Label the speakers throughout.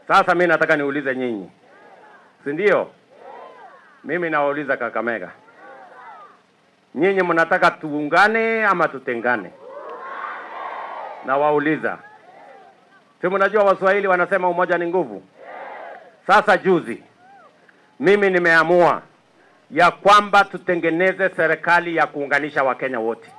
Speaker 1: Sasa mi nataka niulize nyinyi, si ndio? Mimi nawauliza Kakamega, nyinyi mnataka tuungane ama tutengane? Nawauliza, si mnajua Waswahili wanasema umoja ni nguvu. Sasa juzi mimi nimeamua ya kwamba tutengeneze serikali ya kuunganisha Wakenya wote,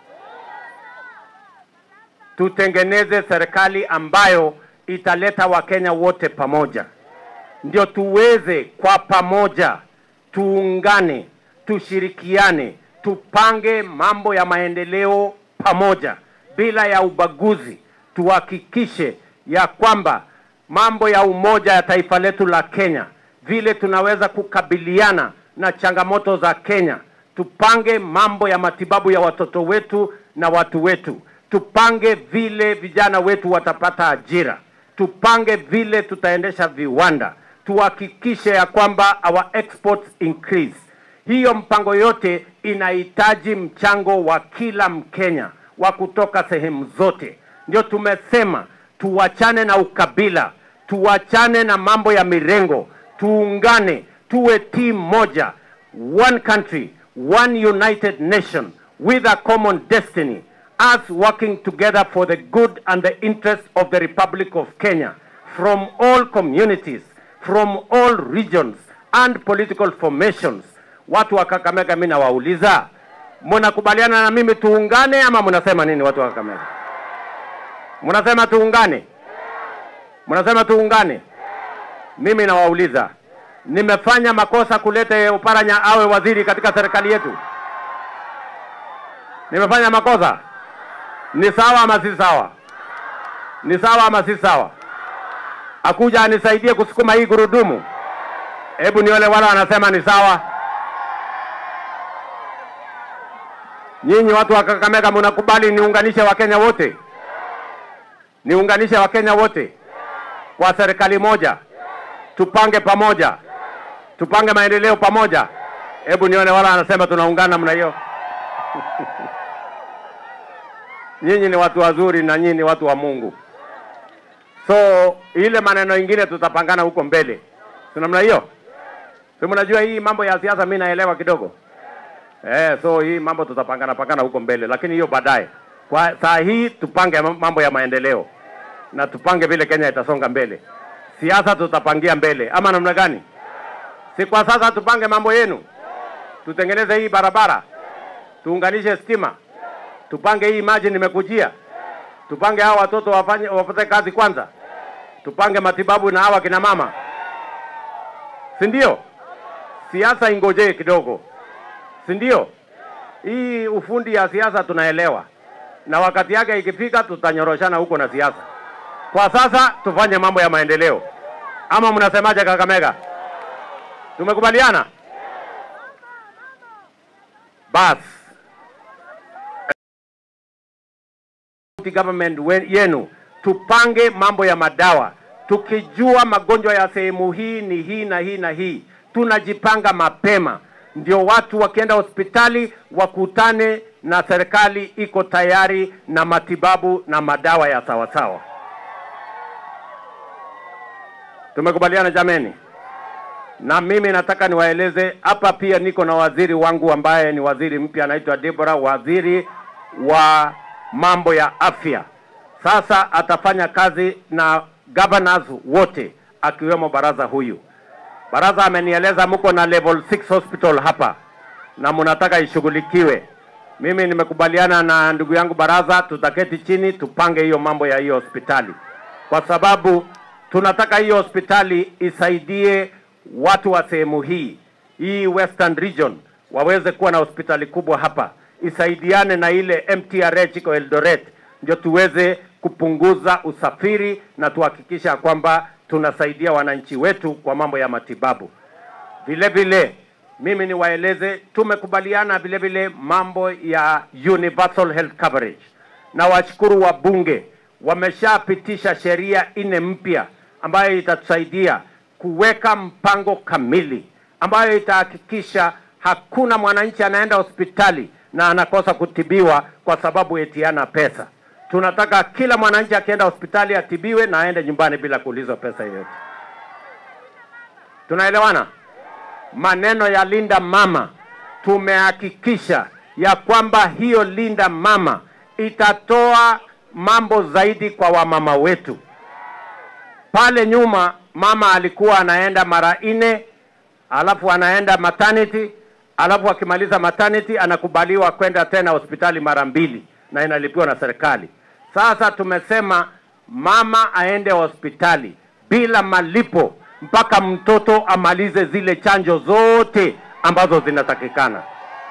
Speaker 1: tutengeneze serikali ambayo italeta Wakenya wote pamoja, ndio tuweze kwa pamoja tuungane, tushirikiane, tupange mambo ya maendeleo pamoja bila ya ubaguzi. Tuhakikishe ya kwamba mambo ya umoja ya taifa letu la Kenya, vile tunaweza kukabiliana na changamoto za Kenya, tupange mambo ya matibabu ya watoto wetu na watu wetu, tupange vile vijana wetu watapata ajira, tupange vile tutaendesha viwanda, tuhakikishe ya kwamba our exports increase. Hiyo mpango yote inahitaji mchango wa kila Mkenya wa kutoka sehemu zote. Ndio tumesema tuachane na ukabila, tuachane na mambo ya mirengo, tuungane, tuwe timu moja, one country, one united nation with a common destiny, us working together for the good and the interest of the Republic of Kenya from all communities, from all regions and political formations. Watu wa Kakamega, mimi nawauliza, mnakubaliana na mimi tuungane ama mnasema nini? Watu wa Kakamega, mnasema tuungane? Mnasema tuungane? Mimi nawauliza, nimefanya makosa kuleta Oparanya awe waziri katika serikali yetu? Nimefanya makosa? Ni sawa ama si sawa? Ni sawa ama si sawa? Akuja anisaidie kusukuma hii gurudumu. Hebu niole wale wanasema ni sawa. Nyinyi watu wa Kakamega mnakubali niunganishe Wakenya wote? Niunganishe Wakenya wote kwa serikali moja, tupange pamoja, tupange maendeleo pamoja. Hebu nione wala anasema tunaungana namna hiyo. Nyinyi ni watu wazuri na nyinyi ni watu wa Mungu, so ile maneno ingine tutapangana huko mbele, si namna hiyo? Si mnajua hii mambo ya siasa mimi naelewa kidogo eh, so hii mambo tutapangana pangana huko mbele, lakini hiyo baadaye. Kwa saa hii tupange mambo ya maendeleo na tupange vile Kenya itasonga mbele. Siasa tutapangia mbele, ama namna gani? Si kwa sasa tupange mambo yenu, tutengeneze hii barabara, tuunganishe stima, tupange hii maji nimekujia, tupange hawa watoto wafanye wapate kazi kwanza, tupange matibabu na hawa kina mama, si ndio? Siasa ingojee kidogo, si ndio? Hii ufundi ya siasa tunaelewa, na wakati yake ikifika tutanyoroshana huko na siasa. Kwa sasa tufanye mambo ya maendeleo, ama mnasemaje Kakamega? Tumekubaliana? Bas, county government we- yenu tupange mambo ya madawa, tukijua magonjwa ya sehemu hii ni hii na hii na hii, tunajipanga mapema, ndio watu wakienda hospitali wakutane na serikali iko tayari na matibabu na madawa ya sawasawa. Tumekubaliana jameni? Na mimi nataka niwaeleze hapa, pia niko na waziri wangu ambaye ni waziri mpya anaitwa Deborah, waziri wa mambo ya afya. Sasa atafanya kazi na governors wote akiwemo baraza huyu. Baraza amenieleza mko na level 6 hospital hapa na mnataka ishughulikiwe. Mimi nimekubaliana na ndugu yangu baraza, tutaketi chini tupange hiyo mambo ya hiyo hospitali, kwa sababu tunataka hiyo hospitali isaidie watu wa sehemu hii hii Western Region waweze kuwa na hospitali kubwa hapa, isaidiane na ile MTRH iko Eldoret, ndio tuweze kupunguza usafiri na tuhakikisha kwamba tunasaidia wananchi wetu kwa mambo ya matibabu. Vile vile mimi niwaeleze, tumekubaliana vile vile mambo ya universal health coverage, na washukuru wabunge wameshapitisha sheria nne mpya ambayo itatusaidia kuweka mpango kamili ambayo itahakikisha hakuna mwananchi anaenda hospitali na anakosa kutibiwa kwa sababu eti hana pesa. Tunataka kila mwananchi akienda hospitali atibiwe na aende nyumbani bila kuulizwa pesa yoyote. Tunaelewana? Maneno ya Linda Mama tumehakikisha ya kwamba hiyo Linda Mama itatoa mambo zaidi kwa wamama wetu. Pale nyuma mama alikuwa anaenda mara nne, alafu anaenda maternity, alafu akimaliza maternity anakubaliwa kwenda tena hospitali mara mbili na inalipiwa na serikali. Sasa tumesema mama aende hospitali bila malipo mpaka mtoto amalize zile chanjo zote ambazo zinatakikana.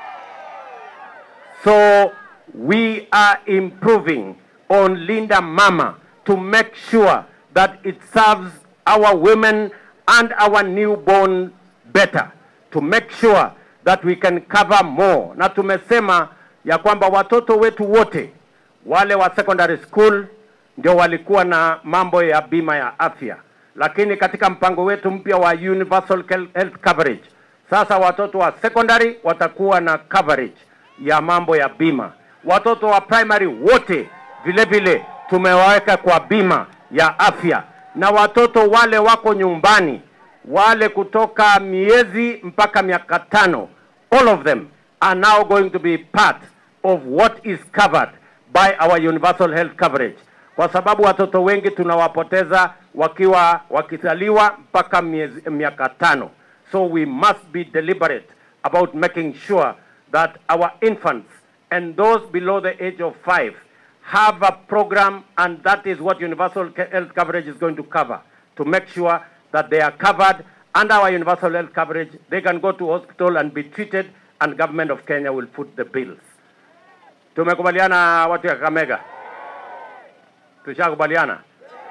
Speaker 1: So we are improving on Linda Mama to make sure that it serves our women and our newborn better, to make sure that we can cover more. Na tumesema ya kwamba watoto wetu wote wale wa secondary school ndio walikuwa na mambo ya bima ya afya, lakini katika mpango wetu mpya wa universal health coverage, sasa watoto wa secondary watakuwa na coverage ya mambo ya bima. Watoto wa primary wote vile vile tumewaweka kwa bima ya afya, na watoto wale wako nyumbani, wale kutoka miezi mpaka miaka tano, all of them are now going to be part of what is covered by our universal health coverage, kwa sababu watoto wengi tunawapoteza wakiwa wakizaliwa mpaka miezi, miaka tano. So we must be deliberate about making sure that our infants and those below the age of five have a program, and that is what universal ca- health coverage is going to cover to make sure that they are covered under our universal health coverage. They can go to hospital and be treated, and government of Kenya will foot the bills. Tumekubaliana watu ya Kakamega, tushakubaliana.